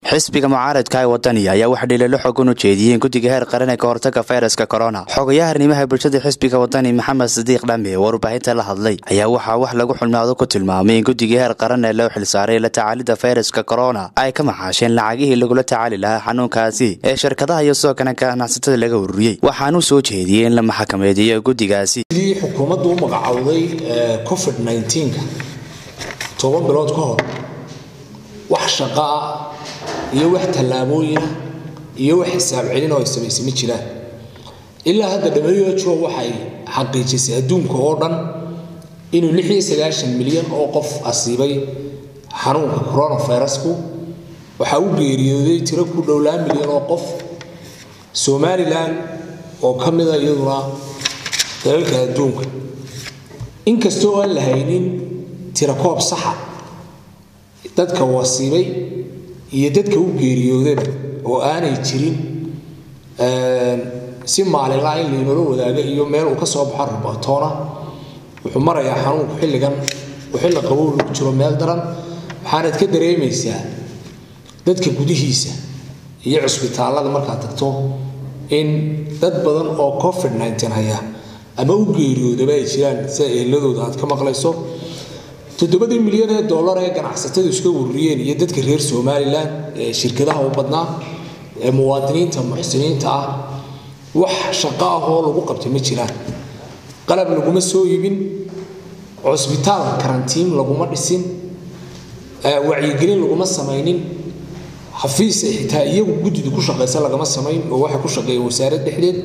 xisbiga mucaaradka ee wadaniya ayaa wax dhiilalo xogan u jeediyeen guddiga heer qaran ee ka hortaga fayraska korona xogayaha arrimaha bulshada xisbiga wadani maxamed sadiiq dhame oo warbaahinta la hadlay ayaa waxaa wax lagu xulmaado ku tilmaamay in guddiga heer qaran ee loo xilsaaray la tacaalidda fayraska korona ay ka maxaasheen lacagihii lagula tacaali lahaa xanuunkaasi ee shirkadaha iyo sidoo kale ganacsatada laga ururiyey waxaanuu soo jeediyey in la maxkamadeeyo guddigaasi sidii xukuumaddu u magacowday covid nka toban bilood ka hor wax shaqaa iyo wax tallaabooyina iyo wax xisaab celin oo ay samaysay ma jiraan ilaa hadda who waxay xaqiijisay adduunka oo dhan inuu milyan oo qof asiibay xanuunka coronavirusku waxaa u geeriyooday tiro ku dhowlaa milyan oo qof somalilan oo ka mida iyaduna dalalka adduunka inkastoo aan la haynin tirakoob saxa dadka wasiibay iyo dadka u geeriyoodaba oo aanay jirin si maalinlaa in laynoola wadaaga iyo meel uu ka soo baxo rubatoona wuxuu marayaa xanuunku xilligan uu xilli qabow lagu jiro meel daran waxaanad ka dareemaysaa dadka gudihiisa iyo cusbitaallada markaad tagto in dad badan oo covid haya ama u geeriyoodaba ay jiraan sida eeladooda aad ka maqlayso toddobadii milyan ee dollar ee ganacsatadu iska ururiyeen iyo dadka reer somalilan ee shirkadaha u badnaa ee muwaadiniinta muxsiniinta ah wax shaqo ah oo lagu qabtay ma jiraan qalab laguma soo iibin cusbitaal karantiin laguma dhisin wacyigelin laguma samaynin xafiis xitaa iyagu guddida ku shaqaysa lagama samayn oo waxay ku shaqeeyeen wasaarad dhexdeed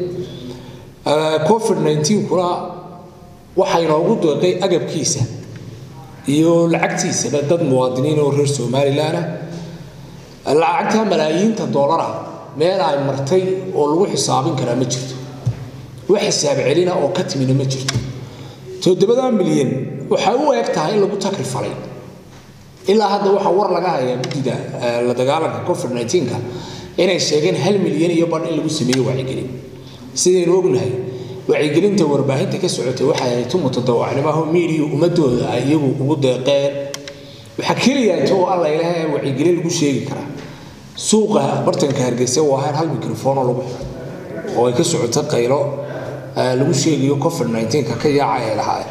covid kuna waxaa inoogu deeqay agabkiisa iyo lacagtiisaba dad muwaadiniin oo reer somalilanah lacagta malaayiinta doolara meel ay martay oo lagu xisaabin karaa ma jirto wax xisaab celina oo ka timina ma jirto toddobada milyan waxay u eg tahay in lagu takri falay ilaa hadda waxaa war laga hayaa guddida la dagaalanka covid nka inay sheegeen hal milyan iyo badh in lagu sameeyo wacyigelin sidaynu ognahay wacyigelinta warbaahinta ka socotay waxay ahayd tu mutadawacnimaho miidiya ummadooda ay iyagu ugu deeqeen waxaa keliyaata oo alla ilaha wacyigelin lagu sheegi karaa suuqa bartanka hargeysa waa hal hal microfoonoo lagu xiray oo ay ka socoto qaylo lagu sheegayo covid nka ka yaaca ay lahaa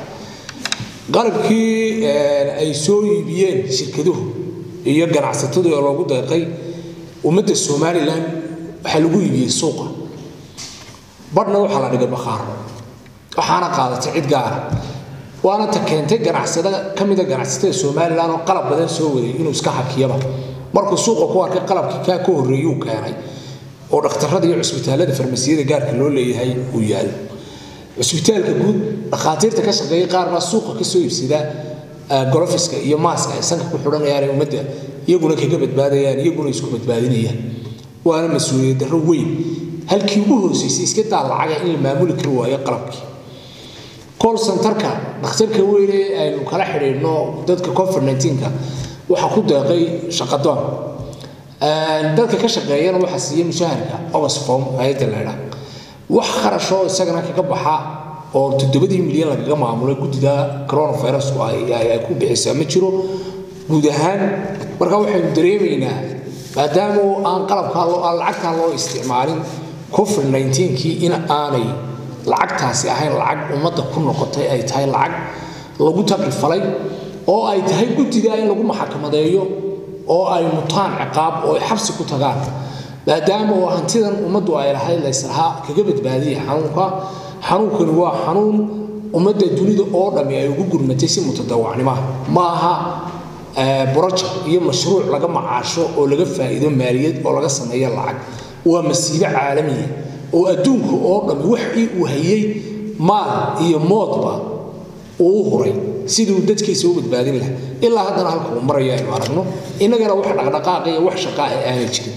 qalabkii ay soo iibiyeen shirkaduhu iyo ganacsatadu ee loogu deeqay ummadda somalilan waxaa lagu iibiyey suuqa badhna waxaa la dhigay bakhaar waxaana qaadatay cid gaara waana ta keentay ganacsada ka mida ganacsatada somalilan oo qalab badan soo waday inuu iska hakiyaba markuu suuqa ku arkay qalabkii kaa ka horreeyuu keenay oo dhakhtarada iyo cusbitaalada farmasiyada gaarka loo leeyahay uu yaalo cusbitaalka guud dhakhaatiirta ka shaqeeya qaar baa suuqa ka soo iibsada golofiska iyo maaska ay sanka ku xidhanayaan ee ummadda iyaguna kaga badbaadayaan iyaguna isku badbaadinayaan waana mas-uuliyad darro weyn halkii ugu hoosaysay iska daa lacaga in la maamuli kari waayo qalabkii col centerka dhakhtarka weyne aynu kala xidhiidhno dadka covid nka waxaa ku deeqay shaqadoon dadka ka shaqeeyana waxaa siiya mushaharka oxfom hay-adda leedha wax kharashoo isagana kaga baxa oo toddobadii milyan lagaga maamulay guddida coronavirusku ay ku bixisaa ma jiro guud ahaan marka waxaynu dareemaynaa maadaama aan qalabkaa aan lacagtaa loo isticmaalin covid kii in aanay lacagtaasi ahayn lacag ummadda ku noqotay ay tahay lacag lagu takrifalay oo ay tahay guddiga in lagu maxakamadeeyo oo ay mutaan ciqaab oo ay xabsi ku tagaan maadaama oo hantidan ummaddu ay lahayd layslahaa kaga badbaadiya xanuunka xanuunkani waa xanuun ummadda dunida oo dhammi ay ugu gurmatay si mutadawacnimaha ma aha borojek iyo mashruuc laga macaasho oo laga faa'iido maaliyad oo laga sameeyo lacag waa masiibo caalamiya oo adduunka oo dhammi waxii uu hayay maal iyo moodba uu u huray siduu dadkiisa u badbaadin laha ilaa haddana halka uu maraya aynu aragno innagana wax dhaqdhaqaaqa iyo wax shaqaa ee aanay jirin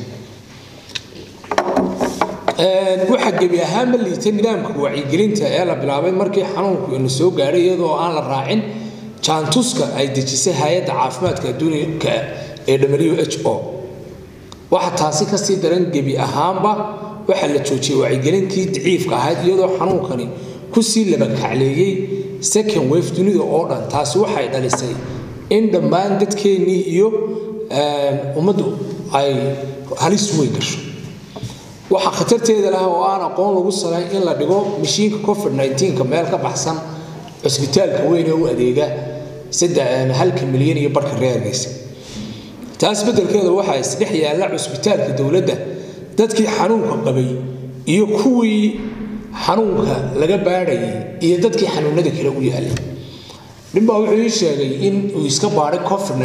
waxaa gebi ahaanma liita nidaamka wacyigelinta ee la bilaabay markii xanuunku ina soo gaadhay iyadoo aan la raacin jaantuska ay dejisay hay-adda caafimaadka adduunka ee w h o waxaa taasi kasii daran gebi ahaanba waxaa la joojiyey wacyigelintii daciifka ahayd iyadoo xanuunkani kusii labakacleeyey second wave dunida oo dhan taasi waxay dhalisay in dhammaan dadkeennii iyo ummaddu ay halis weyn gasho waxaa khatarteeda lah oo aan aqoon lagu salayn in la dhigo mashiinka covid 9 meel ka baxsan cusbitaalka weyn ee u adeega halka milyan iyo barhka reergeysa taas beddelkeeda waxaa isdhex yaalla cusbitaalka dowladda dadkii xanuunka qabay iyo kuwii xanuunka laga baadhayay iyo dadkii xanuunada kale u yaalay ninbaa wuxuu ii sheegay in uu iska baadhay covid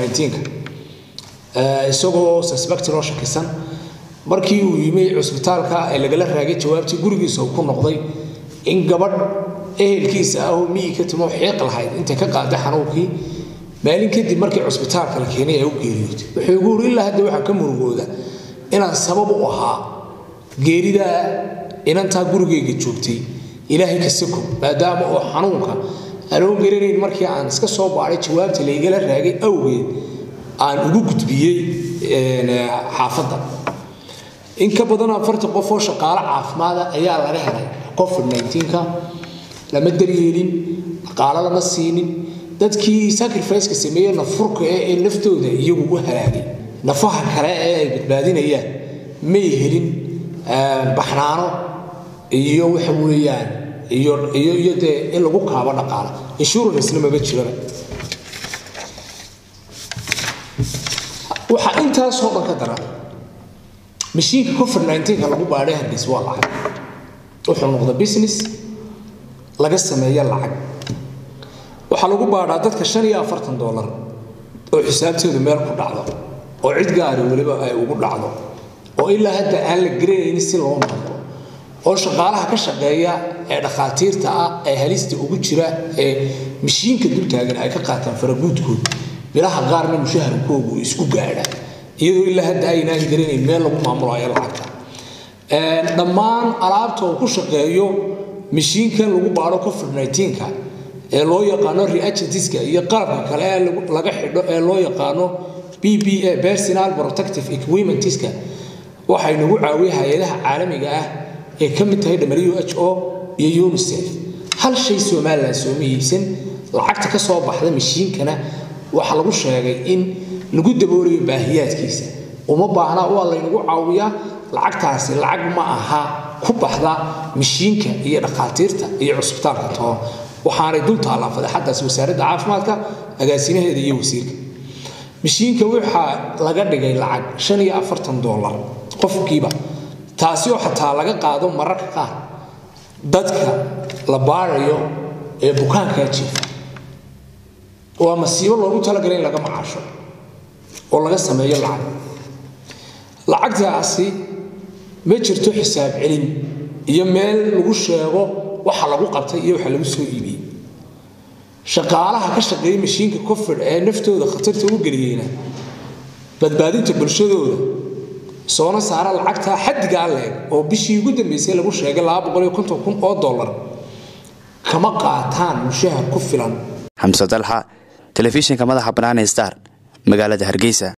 9 isagoo suspect loo shakisan markii uu yimi cusbitaalka ee lagala raagay jawaabtii gurigiisa uu ku noqday in gabadh ehelkiisa ah oo miyi ka timo xiiq lahayd intay ka qaaday xanuunkii maalin kadib markii cusbitaalka la keenay ay u geeriyootay wuxuu igu uri ilaa hadda waxaa ka murugooda inaan sabab u ahaa geeridaa inantaa gurigayga joogtay ilaahay ka sako maadaama oo xanuunka aanoo garanayn markii aan iska soo baadhay jawaabta laygala raagay awgeed aan ugu gudbiyey xaafadda in ka badan afartan qof oo shaqaalo caafimaada ayaa laga helay covid 9ka lama daryeelin dhaqaalo lama siinin dadkii sacrificeka sameeye nafurka ee naftooda iyagu u halaagay nafaha kale ee ay badbaadinayaan may helin baxnaano iyo waxa weeyaan iyo iyo iyo dee in lagu kaabo dhaqaalo insurance-na maba jiraba waxaa intaasoo dhan ka daran mashiinka covid 9 lagu baadhay hargeys waa lacag wuxuu noqda business laga sameeya lacag waxaa lagu baadhaa dadka shan iyo afartan dollar oo xisaabteedu meel ku dhacdo oo cid gaari weliba ay ugu dhacdo oo ilaa hadda aan la garanaynin si loo noqdo oo shaqaalaha ka shaqeeya ee dhakhaatiirta ah ee halista ugu jira ee mashiinka dultaagan ay ka qaataan faraguudkood bilaha qaarna mushaharkoogu isku gaadha iyadoo ilaa hadda aynaan garanayn meel lagu maamulayo lacagta dhammaan alaabta uu ku shaqeeyo mashiinkan lagu baadho covid 9ka ee loo yaqaano reagentiska iyo qalabka kale ee laga xidho ee loo yaqaano bba personal protective equipmentska waxay nagu caawiya hay-adaha caalamiga ah ee ka mid tahay who iyo unicef hal shay somalilan sooma iibsan lacagta ka soo baxda mashiinkana waxaa lagu sheegay in lagu daboolayo baahiyaadkiisa uma baahna waa laynagu caawiyaa lacagtaasi lacag ma aha ku baxda mashiinka iyo dhakhaatiirta iyo cusbitaalka toon waxaanay dul taallaa fadeexadaas wasaaradda caafimaadka agaasimaheeda iyo wasiirka mashiinka waxaa laga dhigay lacag shan iyo afartan dollar qofkiiba taasi oo xataa laga qaado mararka qaar dadka la baarayo ee bukaankaa jiifa waa masiibo loogu talagalay in laga macaasho oo laga sameeyo lacag lacagtaasi ma jirto xisaab celin iyo meel lagu sheego waxa lagu qabtay iyo waxa lagu soo iibiyey shaqaalaha ka shaqeeya mashiinka covid ee naftooda khatarta u geliyeyna badbaadinta bulshadooda soona saara lacagtaa xaddigaa leeg oo bishii ugu dambeysay lagu sheegay kun oo dollar kama qaataan mushahar ku filan xamse dalxa telefishinka madaxa bannaan ee star magaalada hargeysa